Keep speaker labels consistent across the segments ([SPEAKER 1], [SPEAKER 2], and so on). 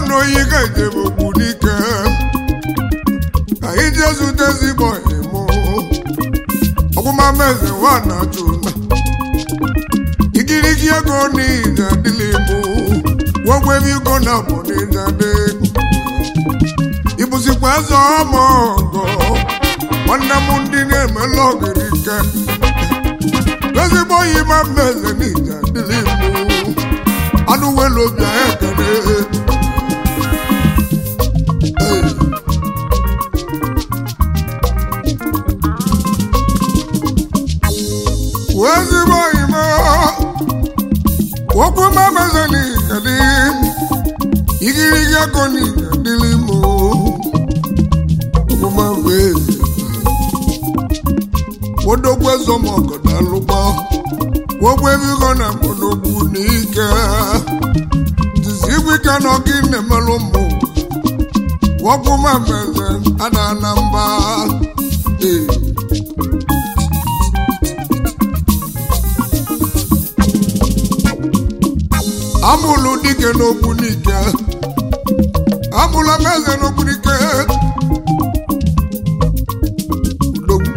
[SPEAKER 1] ọnụ oyi ga-ejebe okwu n'ike ka ije zute ezigbo ịmụ ọgwụmameze nwa na-achụ na igirigi ego n'ije adịla ịmụ wogwe ebe ego na bụ n'ije adị ịbụzikwa eze ọma ọgọ nwanne m ndị na-emela ogiri ike ezigbo oyi ma mmeze n'ije adịla ịmụ anụ welu obi anyị ekele Hey. ezigbo oyimo okwu mameze n'ikedi igirigi ego n'ikedi mo okwu mameze wodogwu ezomọgọda lụgbọ wogwu ebigo na mkpọdogwu n'ike dizi ike na ọkụ na-emelụ mmụ wokwu mameze ada na mba ee amụlụ dike n'okwu n'ike amụla m eze n'okwu n'ike Udogwu.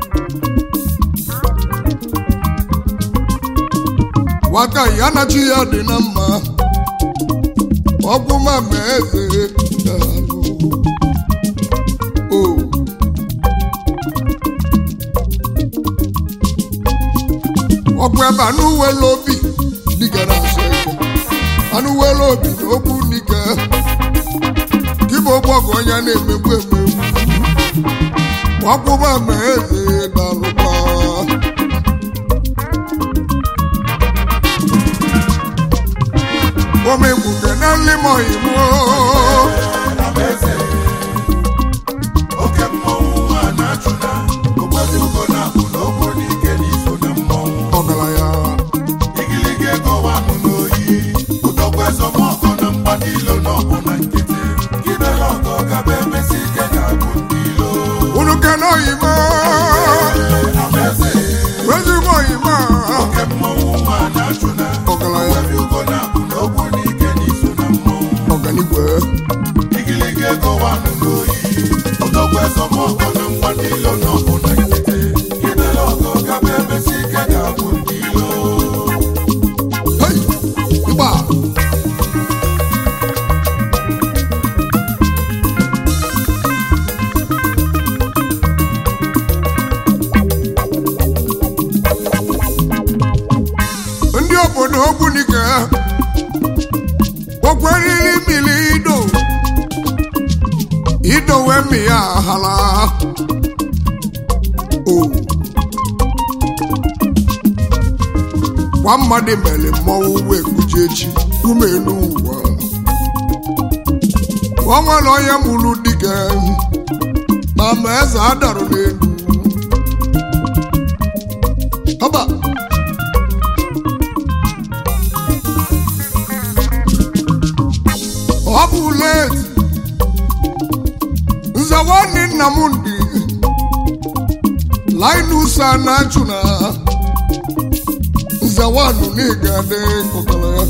[SPEAKER 1] nwata ya na chi ya dị na mma ọgwụ ma ma eze daalụ. o ọgwụ ebe anụ wele obi dịka na-asọ eke anụ wele obi na okwu n'ike kịbụ ụgbọ ọgụ onye na-emegbu emegbu ọkwụba ma eze dalụkwa omegbuke na nlimoyimo
[SPEAKER 2] Alaeze, oke mmọnwụ a na-achụna ogbebi ugo na-abụ n'okwu n'ike n'iso na mmọnwụ
[SPEAKER 1] ọgaranya
[SPEAKER 2] igiligi ego wanụ n'oyi ụdọgbu ezọmọkọ na mgba n'ilo n'ọbụ na nkịtị gidere ọgọ gaba emesi ike ga-abụ ndị ilo
[SPEAKER 1] unu kenoyimo
[SPEAKER 2] Alaeze,
[SPEAKER 1] ezigbo oyimo
[SPEAKER 2] oke mmọnwụ a na-achụna
[SPEAKER 1] ọgaranya
[SPEAKER 2] ogbebi ugo na-abụ n'okwu n'ike n'iso na mmọnwụ
[SPEAKER 1] ọganigwe
[SPEAKER 2] igiligi ego wanụ n'oyi ụdọgbu ezọmọkọ na mgba n'ilo n'ọbụ na nkịtị gidere ọgọ gaba emesi ike ga-abụ ndị ilo
[SPEAKER 1] Hey! ịgba ndị obodo ogbunike okweriri mmiri ido idowe mmi ya hala o kwa mmadụ mere mmọnwụ wee kpuchie echi ume n'ụwa o nwere onye mụrụ dike na ma eze adarụ n'elu haba ọ bụ leti nze nwanne nna m ndị linus anachuna nze nwanụ n'ịga dị kọkọrọ ya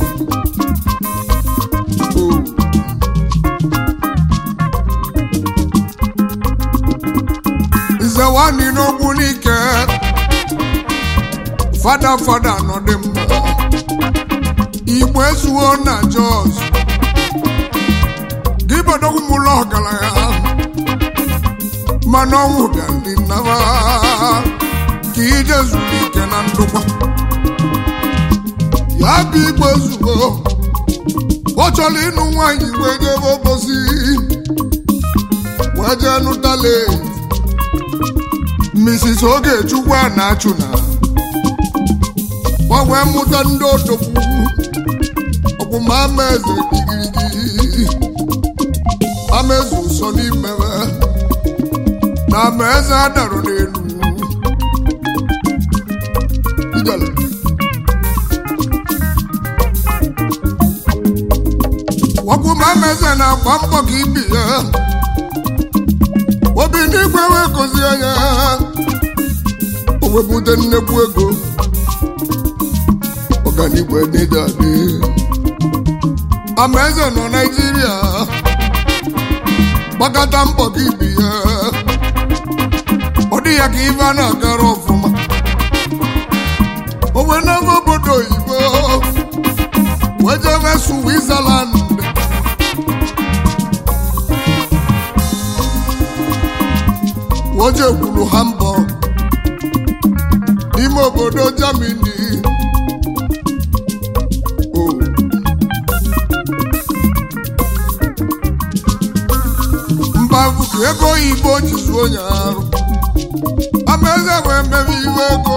[SPEAKER 1] O. nze nwanne n'ogbu n'ike fada fada nọ dị mma igbo ezuo na jos gị bodogwu m ụlọ ọgaranya mana ọnwụ bịa ndị nnaba ka ije zuru ike na ndụkwa ya bụ igbo ezugo ọ chọrọ ịnụ nwaanyị wee jebe obosi wee jee nụtale Mrs. Ogechukwu a na-achụ na gbanwee mụta ndị odogwu ọkwụma ama eze igirigi ama eze ụsọ n'imebe na ama eze adarụ n'elu ijele ọkwụma ama eze na-agba mbọ ka ibi ya obi n'igwe wee gozie ya o wepụta nnekwu ego ọganigwe n'ịdị adị amaeze nọ naijiria gbakọta mbọ gị bi ya ọ dị ya ka ife a na-agara ọfụma o wee n'ebe obodo oyibo wee jebe switzerland woje kwuru hamburg n'ime obodo germany o mba ka ego oyibo ji zuo onye arụ amaeze wee mebe iwe ego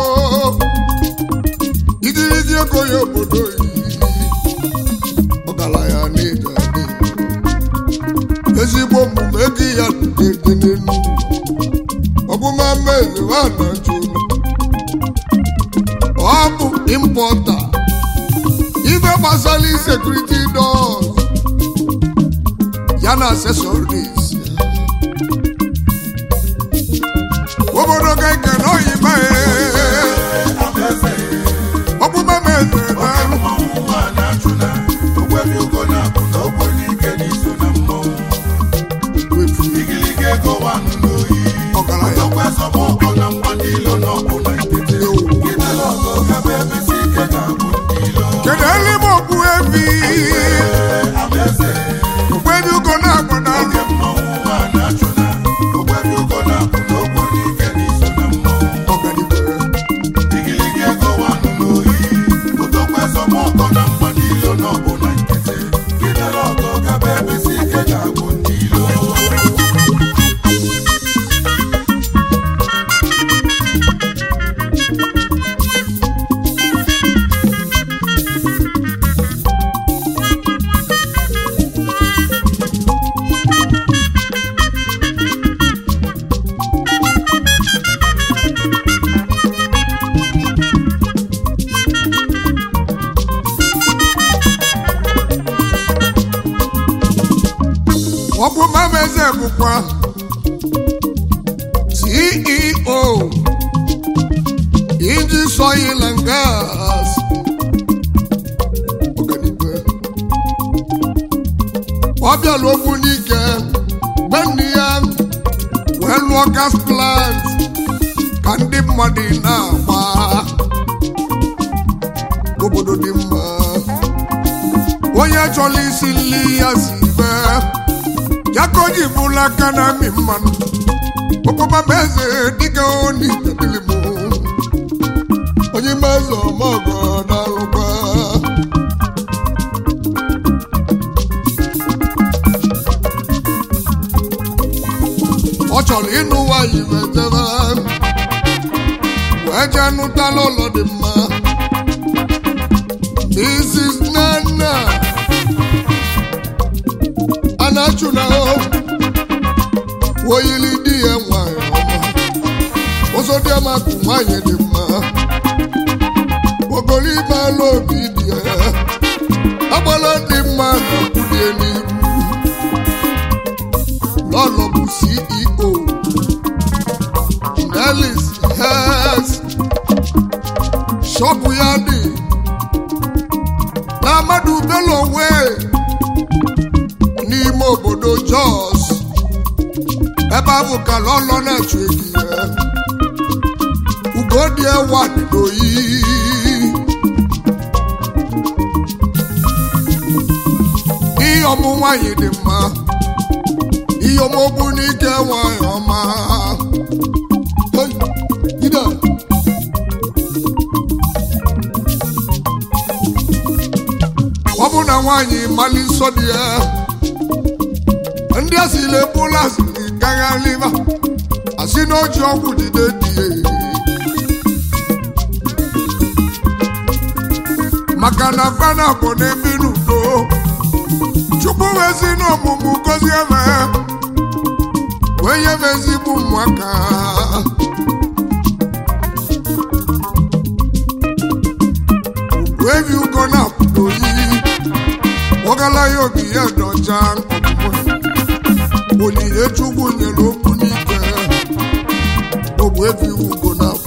[SPEAKER 1] igirigi ego ya obodo oyiyi ọgaranya na-eji adị ezigbo omume ego ya dị n'elu ọbụma mmezi nwana jụrụ ọ bụ impọta ife gbasara sekuriti dọs ya na asesoris obodo ga eke na oyibo ọbụma mmezi na
[SPEAKER 2] Mmanwụ nwa na-achụna, ogbebi ugo na-abụ na ogbe n'ike n'iso na mmọnwụ. Igirigi ego wanụ n'oyi.
[SPEAKER 1] ọgaranya
[SPEAKER 2] Ọkwa esomokwu na mgba ndị ilo n'ọgwụ na nkịtị. Gidere ọgọ gaba emesi ike ga-abụ ndị ilo.
[SPEAKER 1] kedu eluigbe okpu ebi
[SPEAKER 2] Amaeze,
[SPEAKER 1] okpebi ugo na-agbọ na
[SPEAKER 2] oge mmanwụ nwa na-achụna, ogbebi ugo na-abụ na ogbe n'ike n'iso na mmọnwụ.
[SPEAKER 1] ọganibe
[SPEAKER 2] Igirigi ego wanụ n'oyi. Odokwa esomokwu na mgba ndị ilo n'ọgwụ na nkịtị. Gidere ọgọ gaba emesi ike ga-abụ ndị ilo.
[SPEAKER 1] ọbụma meze bụkwa ceo iji soil and gas ọganibe ọ bịala okwu n'ike mgbe nne ya wee lụọ gas plant ka ndị mmadụ na-agba obodo dị mma onye chọrọ isi nri ya si bee ya ka o ji bụla aka na amị mmanụ okpoma m eze dịka oni tebili m onye meze ọmọgọ na-alụkwa ọ chọrọ ịnụ nwanyị mejebe wee jee nụtala ụlọ dị mma Mrs. Nana anachuna woyili di ya nwanyị ọma ụzọ dị ama kụ nwanyị dị mma ogolo ime ala obi dị ya agbala dị mma na kwulie n'iru lọlọ bụ ceo nelis hes shọpụ ya dị na amadu bello wee n'ime obodo jos ebe ahụ ka lọlọ na-achụ egi ya ugodi ewa dị n'oyi ihe ọmụ nwanyị dị mma ihe ọmụogbu n'ike nwanyị ọma Hey, ide. ọ bụ na nwaanyị mali nsọ dị ya ndị asịrị ebula asịrị gagharịba asị na oji ọgwụ jide dị ya maka na fana bụ n'ebi n'udo chukwu wezi n'ọmụmụ gozie eme wee nyebe ezigbo ụmụaka wee bi ugo na-apụta oyi ọgala ya obi ya dọcha ọmụmụ onyinye chukwu nyere okwu n'ike ogbu ebi ugo na-apụ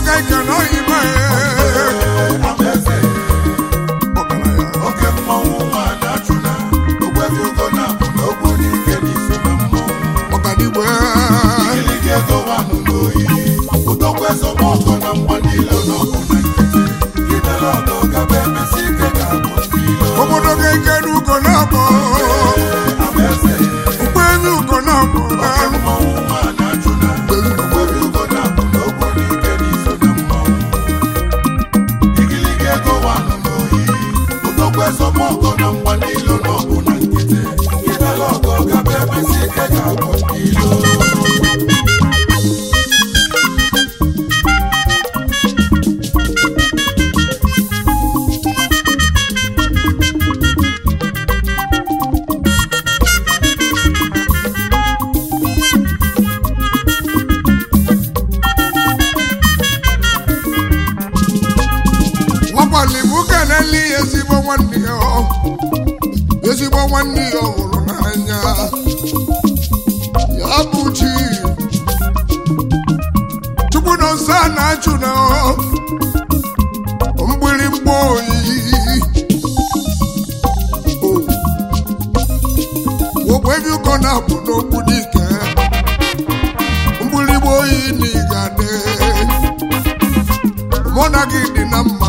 [SPEAKER 1] ka ike na oyibo
[SPEAKER 2] amaeze
[SPEAKER 1] ọgaranya
[SPEAKER 2] oke mmọnwụ nwa na-achụ na ogwefi ugo na-abụ n'okwu n'ike n'iso na mmọnwụ
[SPEAKER 1] ọganigwe
[SPEAKER 2] Igirigi ego wanụ n'oyi ụtọkwa ezomọkọ na mgba niile n'ọkụ na nkịtị gidere ọgọ gaba emesi ike ga-abụ ndị ilo
[SPEAKER 1] obodo ga ike n'ugo na-abọ
[SPEAKER 2] amaeze
[SPEAKER 1] ụgbọ elu ugo na-abọ
[SPEAKER 2] oke mmọnwụ nwa na-achụ na ogwefi ugo na-abụ n'okwu n'ike n'iso na mmọnwụ Igirigi ego wanụ n'oyi ụtọkwa ezomọkọ na mgba niile n'ọkụ na nkịtị gidere ọgọ gaba emesi ike ga-abụ ndị ilo
[SPEAKER 1] nwakwali m keneli ezigbo nwanne ya ọ. ezigbo nwanne ya ọ hụrụ n'anya ya bụ chi chukwu nọ nsọ a na-achụ na ọ. mgbịrịgba oyiyi ogbe ebe ụkọ na-abụ n'okwu dike mgbịrịgba oyi na ịgade mụ na gị dị na mma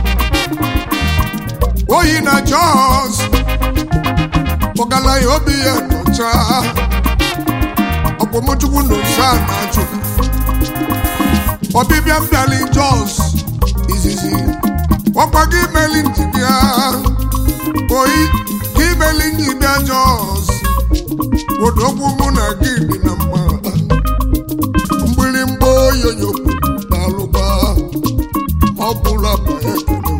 [SPEAKER 1] oyi na jos kpọgala ya obi ya nọcha ọkpọmọchukwu na ose a na-achụ ọbịbịa m bịala jos izizi ọkwa gị meli njibịa oyi gị meli njibịa jos odogwu mụ na gị dị na mma mgbịrịmgba oyoyo na-alụba ọ bụla ma ekele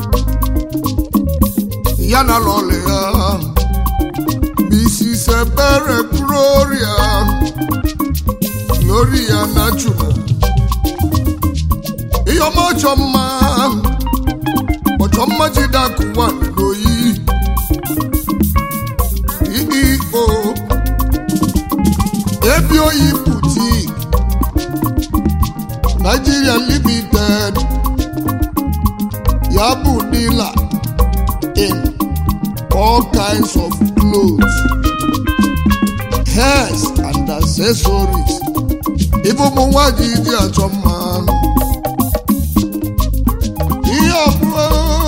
[SPEAKER 1] ya na lọlị ya bisi sebere gloria gloria na chuna ihe ọma ọchọ mma ọchọ mma jidakụwa n'oyi iio ebi oyi butik Nigeria limited ya bụ dealer in all kinds of clothes, hairs and accessories. Ife ụmụ nwaanyị ji achọ mma. Ihe ọbụla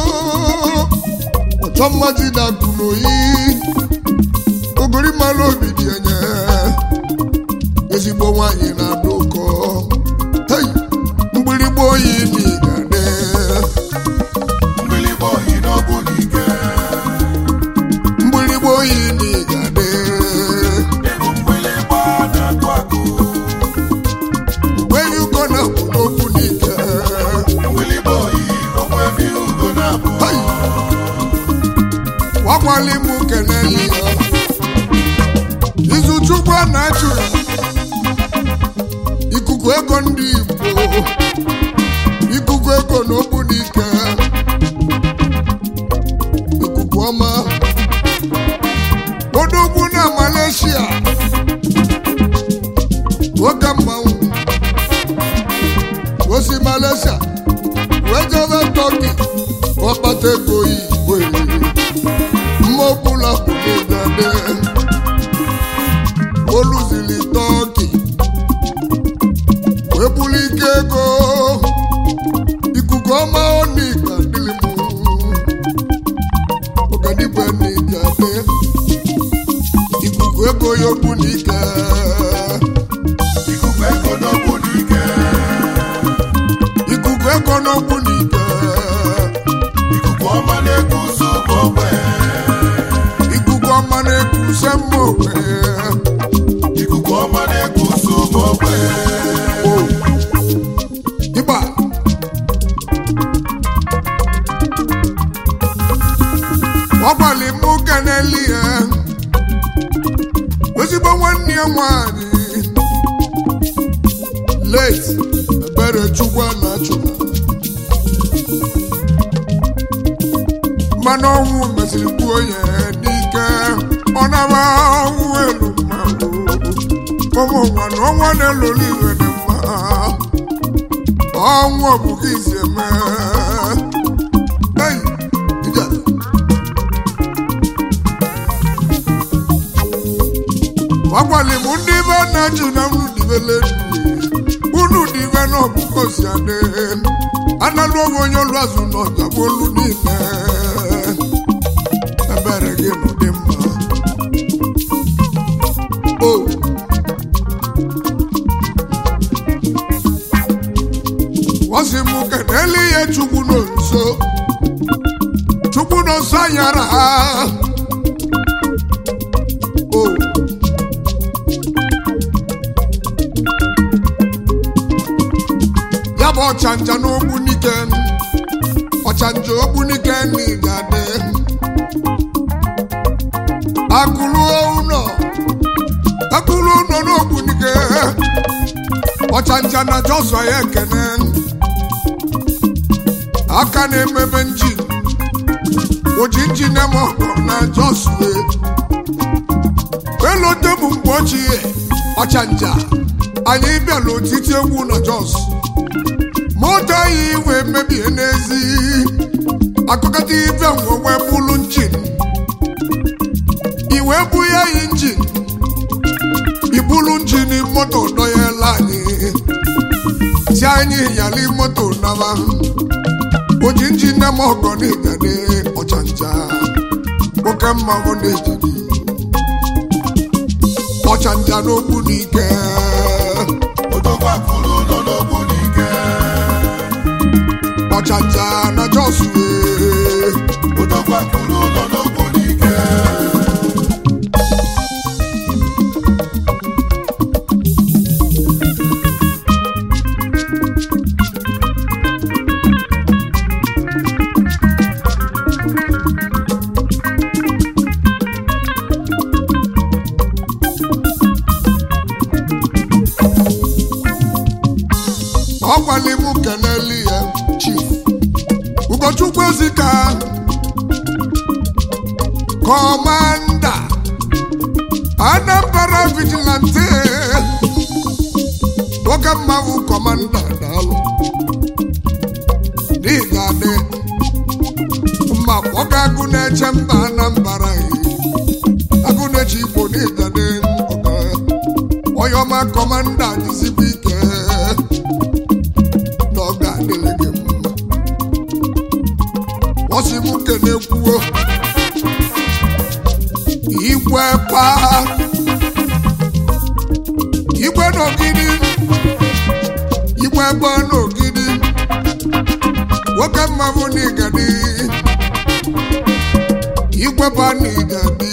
[SPEAKER 1] ọchọ mma ji na-akụ n'oyi. Ogori mmanụ obi dị enye. Ezigbo nwaanyị na-adụ ụkọ. Hey! Mgbịrịgba oyi dị gade.
[SPEAKER 2] mgbịlịgba oyi n'ọkụ n'ike
[SPEAKER 1] Mgbịrịgba oyi dị gade.
[SPEAKER 2] ịbụ mgbịlịgba na-akụ akụ
[SPEAKER 1] Where you gonna put okwu n'ike?
[SPEAKER 2] mgbịlịgba oyi ogwefi ugo na-abụ
[SPEAKER 1] Hey! Wakwali m keneli ya. Izu Chukwu a na-achụ ya. Ikuku ego ndị Igbo. Ikuku ego n'okwu n'ike. Ikuku ọma. Odogwu na Malaysia. Nwoke mmanwụ. Osi Malaysia. wee jebe Turkey. Ọkpata ego Igbo. Mma ọbụla bụ n'ịgade. Oluzili Turkey. wee bulu ike ego ikuku ọma ọnụ ịga dịlị m ọganibe n'ịga dị ikuku ego ya okwu n'ike
[SPEAKER 2] ikuku ego n'ọkụ n'ike
[SPEAKER 1] ikuku ego n'okwu n'ike
[SPEAKER 2] ikuku ọma na-eku ụzọ bụ ogbe
[SPEAKER 1] ikuku ọma na-ekwuse mma okpe
[SPEAKER 2] ikuku ọma na-eku ụzọ bụ ogbe
[SPEAKER 1] o ịgba ọgbalị mụ keneli ya ezigbo nwanne ya nwanyị late ebere chukwu na chukwu mmanụ ọnwụ mesịrị gbuo ya n'ike ọ naba ọnwụ elu mmanwụ ụmụ nwa na ọnwa na-eloli iwe dị mma ọnwụ ọbụghị isi eme Ei, ije. gwagwali m ndị be na-eji na unu dibele unu dibe na ọbụkọ si adị analụ onwe onye olu azụ n'ọja bụ olu niile ebere gị nọ dị mma o wọ́sí mú kẹ̀dẹ́lì yẹ chukwu nọ nso chukwu nọ nso anyara ha o. ya bụ ọchanja n'ogbu nike ọchanja ogbu nike n'igade akụlụ ụlọ akụlụ ụlọ n'ogbu nike ọchanja na jọsọ ya ekene aka na-emebe njin oji njin eme ọkọ na jọsue elote bụ mgbe ochie ọchanja anyị bịala otiti egwu na jos moto anyị wee mebie n'ezi akụkọta ibe nwe wee bụlụ njin iwe bụ ya yi njin ibulu njini moto dọyela anyị si anyị yali moto naba oji njin eme ọgọ n'igade ọchanja oke mmanwụ n'ejidi ọchanja n'okwu n'ike
[SPEAKER 2] odogwa kwuru ụlọ n'ogbu n'ike
[SPEAKER 1] ọchanja na jọsue
[SPEAKER 2] odogwa kwuru ụlọ n'ogbu n'ike
[SPEAKER 1] ọgwali m keneli ya chief ụkọchukwu ezika kọmanda anambra vigilante nwoke mmanwụ kọmanda daalụ n'ịgadị mma nwoke agụ na-eche mba anambra agụ na-eche igbo n'ịgadị onye ọma kọmanda dịzikwa ike na ọ ga-adịrị gị mma ọsị m kene kwuo igwe paa igwe n'ogidi igwe gba n'ogidi nwoke mmanwụ n'igadi igwe ba n'igadi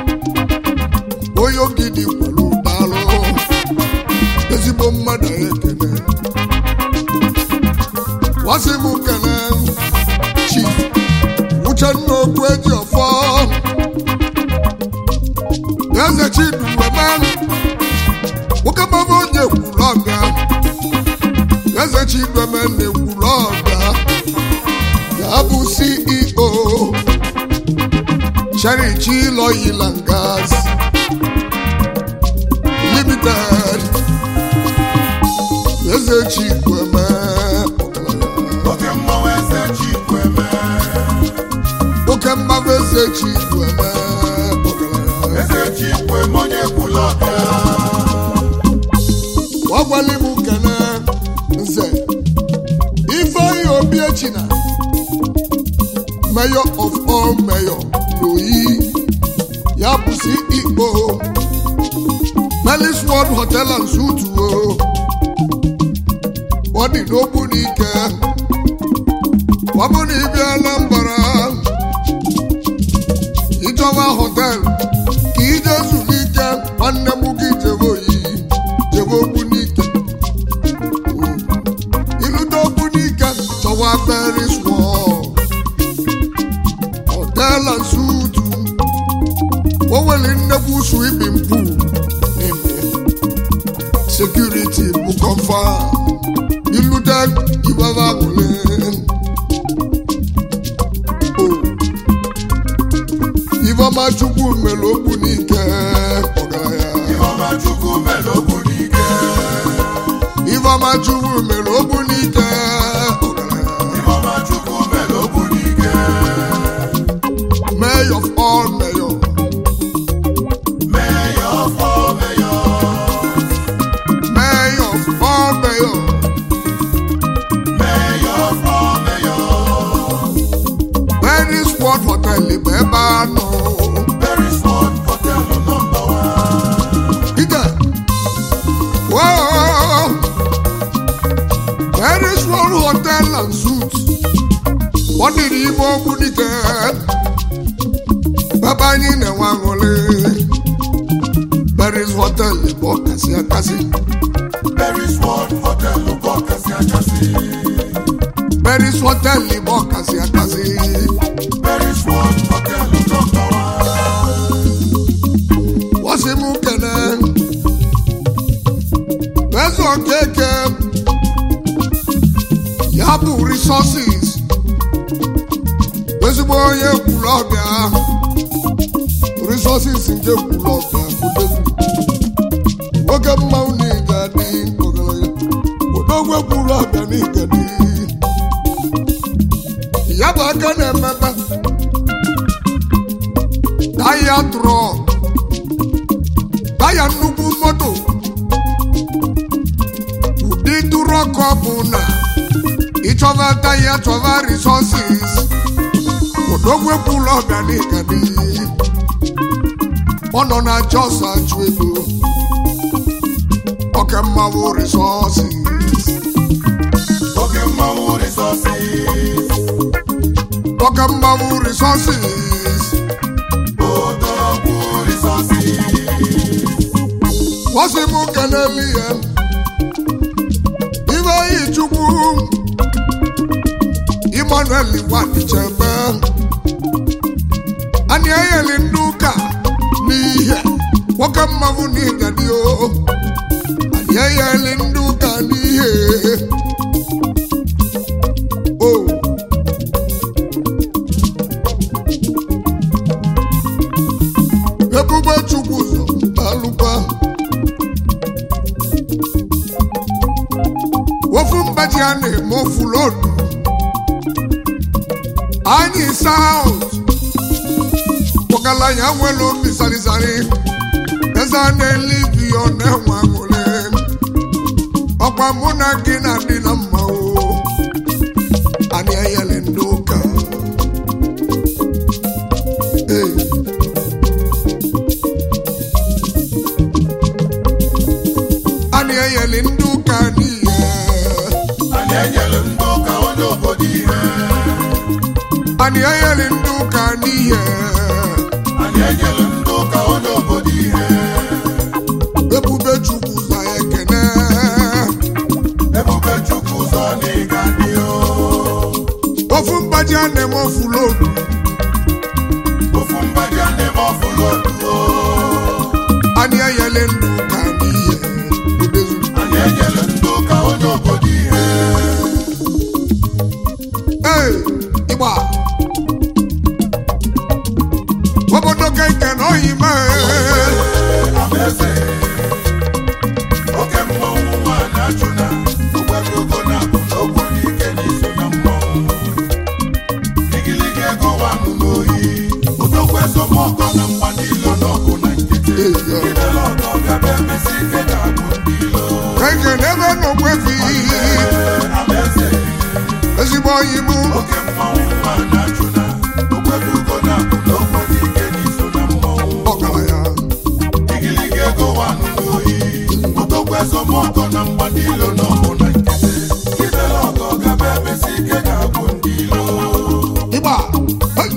[SPEAKER 1] onye ogidi kwere ụdalụ ezigbo mmadụ ya ekene wasị m kene chief uchenna okwu eji ọfọ eze chiduweme nwoke mmanwụ onye kwuru ọbịa eze chiduweme na-ekwuru ọbịa ya bụ ceo cherichi loyilangas limited eze chiduweme ọgaranya
[SPEAKER 2] oke mmanwụ eze chikweme
[SPEAKER 1] oke mmanwụ eze chiduweme ọgaranya
[SPEAKER 2] eze chikweme onye kwuru ọbịa
[SPEAKER 1] ọgwali m kene nze ifeanyi obi echina mayor of all mayor n'oyi ya bụ ceo melis world hotel and suit o ọ dị n'okwu n'ike ọ bụ na ịbịa anambra ịchọwa hotel ka ije zụlite nwanne m gị jebe oyi jebe okwu n'ike ilute okwu n'ike chọwa paris wall hotel and suit o nwere nnekwu swimming pool n'ime sekuriti bụ kọfa ilute ibaba agwụle Ifeọma Chukwu mere okwu n'ike ọgaranya
[SPEAKER 2] Ifeọma Chukwu mere okwu n'ike
[SPEAKER 1] Ifeọma Chukwu mere okwu n'ike ebe anọ
[SPEAKER 2] Beresford Hotel nọmba one.
[SPEAKER 1] ike woo Paris World Hotel and Suites ọ dịrị ime okwu dike ebe anyị na-enwe aṅụrị Paris Hotel bụ ọkasị akasị
[SPEAKER 2] Beresford Hotel bụ ọkasị akasị.
[SPEAKER 1] Paris Hotel bụ ọkasị akasị
[SPEAKER 2] Beresford Hotel nọmba one.
[SPEAKER 1] wọ́sí mú kẹ̀nẹ́ fẹ́sọ̀ kéèké yabu resources ezigbo onye kwuru ọbịa resources nke kwuru ọbịa kwudezu nwoke mmanwụ n'ịga dị ogologo odogwe kwuru ọbịa n'ịga dị ya bụ aka na-emebe taya trọk taya nnukwu moto ụdị tụrọkọ bụ na ịchọba taya chọba resources odogwekwula ọganigadị ọ nọ na jos achụ ego oke mmanwụ resources
[SPEAKER 2] Oke mmanwụ resources.
[SPEAKER 1] oke mmanwụ resources
[SPEAKER 2] Odogwu resources.
[SPEAKER 1] wọ́n sì mú kẹlẹ́lì yẹn. Ibe Ichukwu Emmanuel wà n'ichebe. Anyị enyeli ndị ụka n'ihe nwoke mmanwụ n'ịgadi o. Anyị enyeli ndị ụka n'ihe. O. Ebube Chukwu ụzọ alụkwa. ofu mgbaji a na-eme ofu lodu anyị saut kpọkala ya nwere obi sarịsarị eze a na-elivi ọ na-enwe aṅụrị ọkwa mụ na gị na-adị na mma o anyị enyere ndị ụka Ee. anyị enyere ndị ụka n'ihe
[SPEAKER 2] Anyị enyere ndị ụka onye obodo ihe.
[SPEAKER 1] anyị enyere ndị ụka n'ihe
[SPEAKER 2] Anyị enyere ndị ụka onye obodo ihe.
[SPEAKER 1] ebube chukwu za ekene
[SPEAKER 2] Ebube Chukwu ụzọ n'ịga dị o.
[SPEAKER 1] ofu mgbaji a na-eme ofu lodu
[SPEAKER 2] Ofu mgbadi a na-eme ọfụlodu o.
[SPEAKER 1] anyị enyere ndị ụka n'ihe odezu
[SPEAKER 2] Anyị enyere ndị ụka onye obodo ihe.
[SPEAKER 1] ee ịgba obodo keke na oyi mee
[SPEAKER 2] Amaeze. Oke mmọnwụ nwaanyị achụna. Ogwebe ogo na-abụ n'okwu n'ike n'iso na mmọnwụ. Igiligi ego wanụ n'oyi. Odogwu esomọkọ na mgba n'ilo n'ọgụ na nkịtị. Idele ọgọ gaba emesi ike ga-abụ ndị ilo.
[SPEAKER 1] keke na ebe n'ogwefi
[SPEAKER 2] Amaeze.
[SPEAKER 1] ezigbo oyi mụ
[SPEAKER 2] Oke mmọnwụ nwaanyị achụna. Ogwebe ogo na-abụ n'okwu n'ike n'iso na mmọnwụ.
[SPEAKER 1] ọgaranya
[SPEAKER 2] Igiligi ego wanụ n'oyi. Odogwu esomọkọ na mgba n'ilo n'ọgụ na nkịtị. Idele ọgọ gaba emesi ike ga-abụ ndị ilo.
[SPEAKER 1] ịgba hey!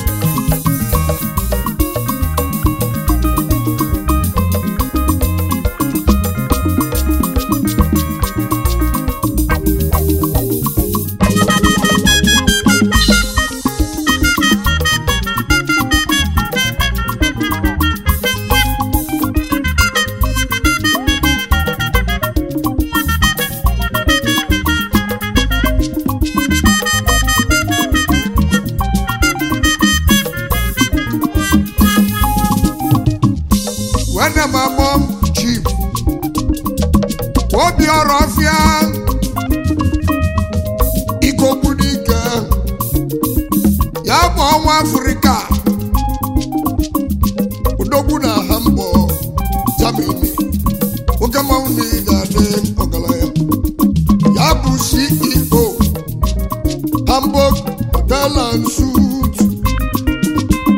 [SPEAKER 1] wene m agbọ chief obi ọrụ ọfịa ikokwu n'ike ya bụ ọnwa afrịka odogwu na hamburg germany oke mmanwụ niile adị ọgaranya ya bụ ceo hamburg hotel and suit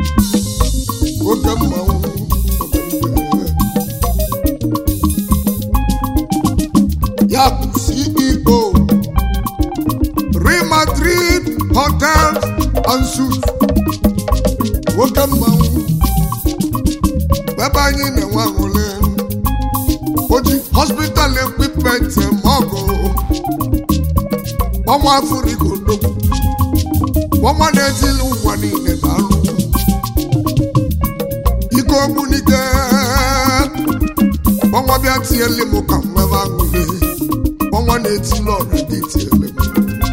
[SPEAKER 1] hotels and suits nwoke mmanwụ ebe anyị na-enwe aṅụle oji hospital equipment mọgụ ọnwa afrịka odogwu ọnwa na-etili ụwa niile na-alụ ike ogbunike ọnwa bịa tiele m ka nwebe aṅụle ọnwa na-etili ọra dị tiele m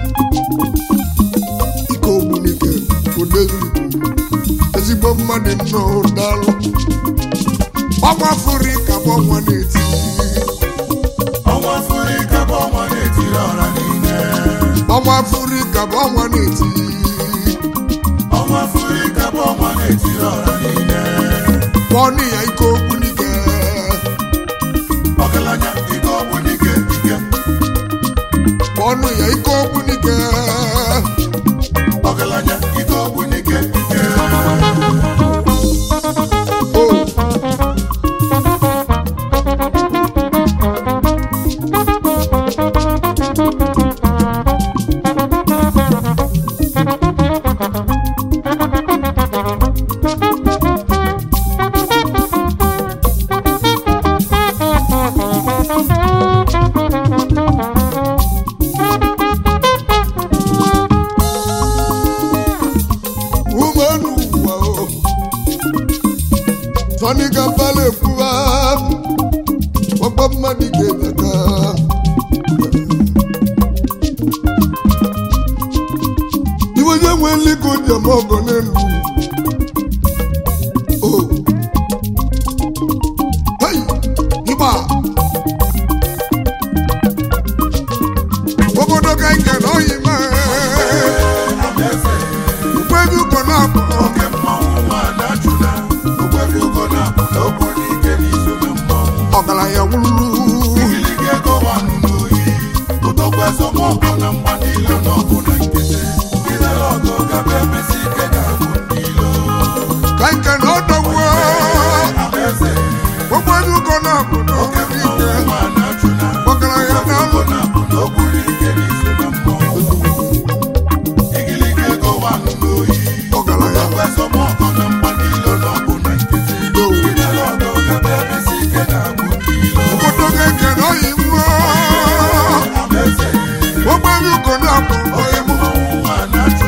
[SPEAKER 1] ike ogbunike odezi ezigbo mmadụ nnọọ daalụ ọnwa afrịka bụ ọnwa na-eti
[SPEAKER 2] ọnwa afrịka bụ ọnwa na-etiri ọra niile
[SPEAKER 1] ọnwa afrịka bụ ọnwa na-eti
[SPEAKER 2] ọnwa afrịka bụ ọnwa na-etiri ọra niile
[SPEAKER 1] pọnụ ya ike ogbunike
[SPEAKER 2] ọgaranya ike ọgbunike ike
[SPEAKER 1] pọnụ ya ike ogbunike
[SPEAKER 2] ọgaranya ike ọgbunike ike
[SPEAKER 1] o ụmụnụ ụwa o tọni ka mbala ekwuwa ọgbọ mmadụ ga-edeka iwe onye nwe nliko njem ọgọ n'elu o hei ịgba obodo ka ike na oyi mee
[SPEAKER 2] amaeze
[SPEAKER 1] ukwebi ugo na-akpọ
[SPEAKER 2] oke mmanwụ nwa na-achụna ogbebi ugo na-abụ n'okwu n'ike n'iso na mmanwụ
[SPEAKER 1] ọgaranya wụrụrụ
[SPEAKER 2] igiliga ego wanụ n'oyi ụtọkwa esomọkọ na mgba niile n'ọgụ na nkịtị ilere ọgụ gaba emesi ike ga-abụ ndị ilo
[SPEAKER 1] ka nke na ọdọgbuo
[SPEAKER 2] amaeze
[SPEAKER 1] okwebi ugo na-akpọ
[SPEAKER 2] oke
[SPEAKER 1] n'oge
[SPEAKER 2] mmanwụ
[SPEAKER 1] ike
[SPEAKER 2] nwa na-achụna
[SPEAKER 1] ọgaranya na-alụ
[SPEAKER 2] ugo na-abụ n'okwu n'ike n'iso na mmanwụ igiliga ego wanụ n'oyi
[SPEAKER 1] ọgaranya
[SPEAKER 2] ụtọkwa esomọkọ na mgba niile n'ọgụ na nkịtị ilere ọgụ gaba emesi ike ga-abụ ndị ilo
[SPEAKER 1] obodo ka ike na oyi mmụọ
[SPEAKER 2] amaeze
[SPEAKER 1] okwebi ugo na-akpọ
[SPEAKER 2] oke mmanwụ nwa na-achụna